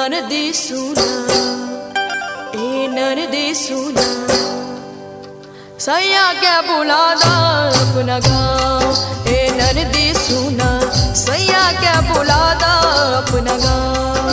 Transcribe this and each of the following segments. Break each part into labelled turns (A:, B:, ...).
A: ननदी सुना ए ननदी सुना सैया क्या बुलादा अपना गाँव ए ननदी सुना सैया क्या बुलादा अपना गाँव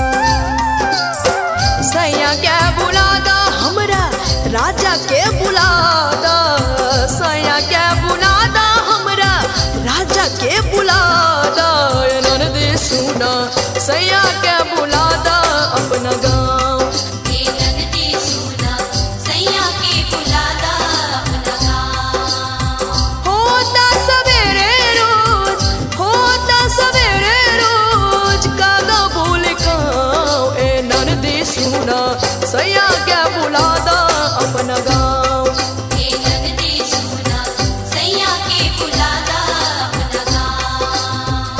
A: सैया क्या बुलादा हमरा राजा के बुलादा सैया क्या बुलादा हमरा राजा के बुलादा ए ननदी सुना सैया क्या बुलादा अपना गाँव
B: हे ननदी सुना सैया के बुलादा अपना गाँव
A: होता सवेरे रोज होता सवेरे रोज कागा बोल खाओ ए ननदी सुना सैया क्या बुलादा अपना गाँव
B: हे ननदी सुना सैया के बुलादा अपना गाँव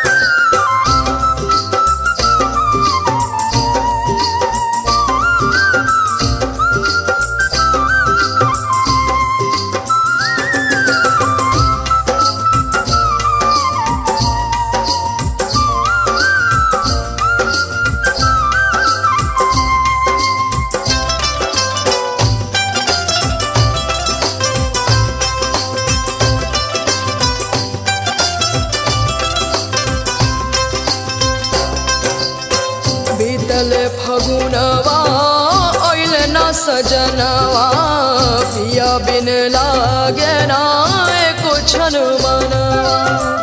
A: बीतल फगुनवा ओइल न सजनवा पिया बिन लागे ना एको छन मनवा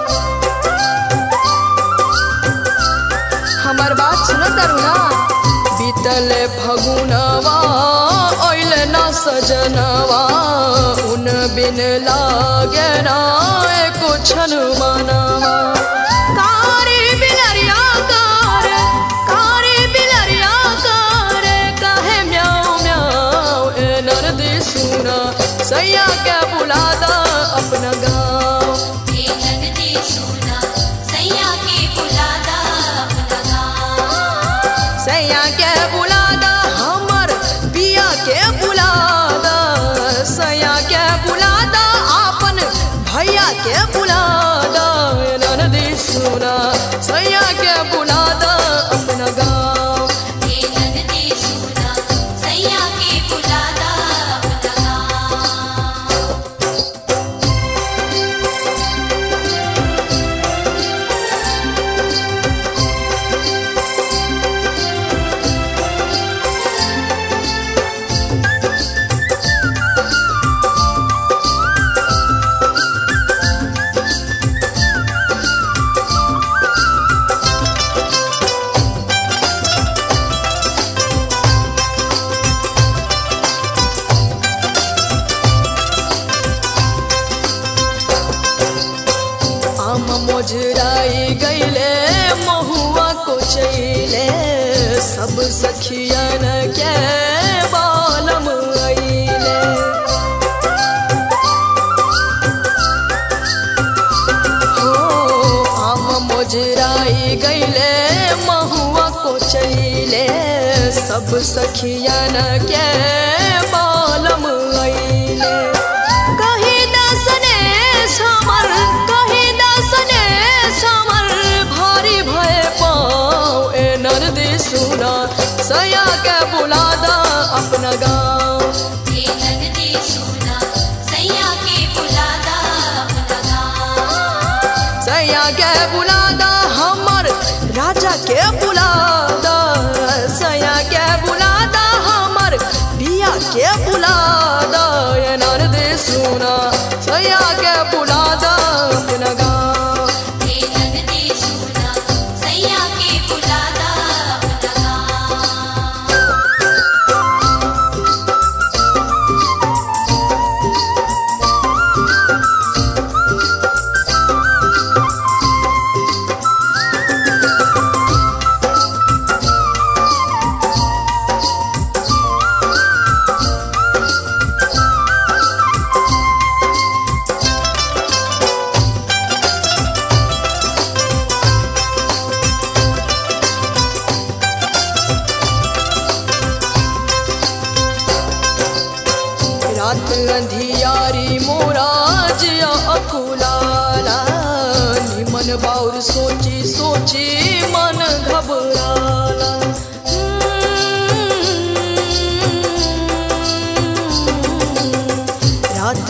A: हमार बात सुन तरुणा बीतल फगुनवा ओइल न सजनवा उन बिन लागे ना एको छन मनवा कारी बिलरिया कार कारी बिलरिया कार काहे म्याऊ म्याऊ ए नरदी सुना सैया क्या बुलादा अपना गाँव
B: हे ननदी सुना सैया के बुलादा अपना गाँव
A: सैया के बुलादा हमर पिया के बुलादा सैया के बुलादा आपन भैया के बुलादा ए ननदी सुना सैया के बुलादा अपना गाँव
B: हे ननदी सुना सैया के बुलादा अपना गाँव
A: आम मोजराई गईले महुआ को चैले सब सखियन के बालम अइले हो आम मोजराई गईले महुआ को चैले सब सखियन के बालम अइले कहीं दसने समर कहीं दसने समर भारी भय पाओ ए नरदी सुना सया के बुलादा अपना गाँव
B: हे ननदी सुना सैया के बुलादा अपना गाँव
A: सैया के बुलादा हमर राजा के बुलादा सैया के बुलादा हमर पिया के बुलादा ए नरदी सुना सैया के बुलादा अपना गाँव
B: हे ननदी सुना सैया के बुलादा अपना गाँव
A: रात अंधियारी मोराजिया अकुलाला निमन बाउर सोची सोची मन घबराला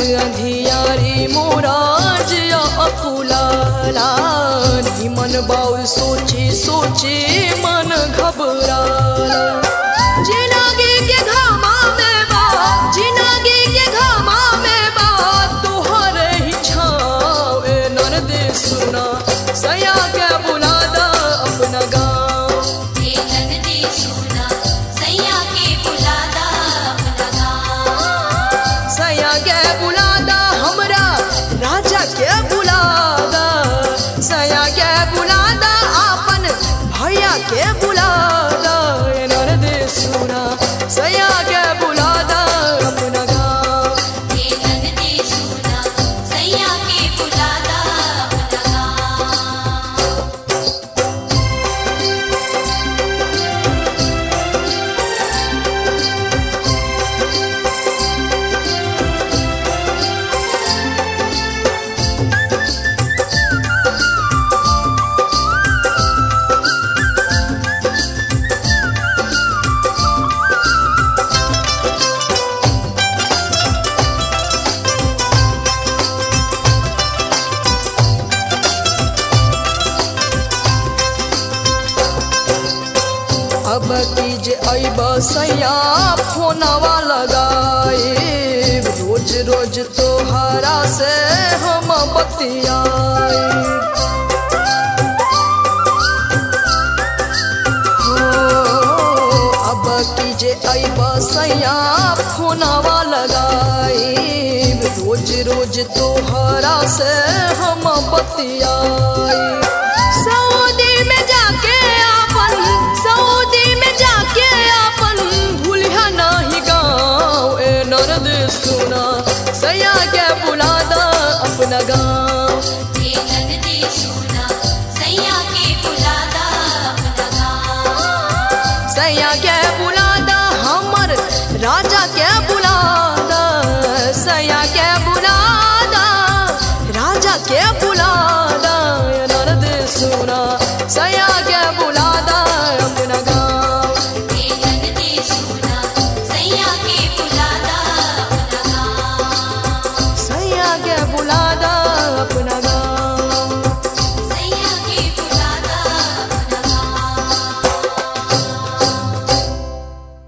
A: अंधियारी मोराजिया अकुलाला निमन बाउल सोची सोची मन घबराला जिनागी के घामा में बा जिनागी के घामा में बा तोहर ही छाव ए नरदे सुना सया के बुलादा अपना गाँव
B: हे नंदी सुना सैया के बुलादा अपना गाँव
A: सया के बुलादा हमरा राजा के बुलादा सया के बुलादा आपन भैया के बुलादा ए नरदे सुना सया के बुलादा अपना गाँव
B: हे नंदी सुना सैया के बुलादा अपना गाँव
A: अब की जे अब सैया फोनवा लगाए रोज रोज तोहरा से हम बतियाए अब की जे अब सैया फोनवा लगाए रोज रोज तोहरा से हम बतियाए सऊदी में जाके आपन सऊदी में जाके आपन भूलिया नाही गाँव ए नरद सुना सया के बुलादा अपना गाँव
B: हे नंदी सुना सैया के बुलादा अपना गाँव
A: सया के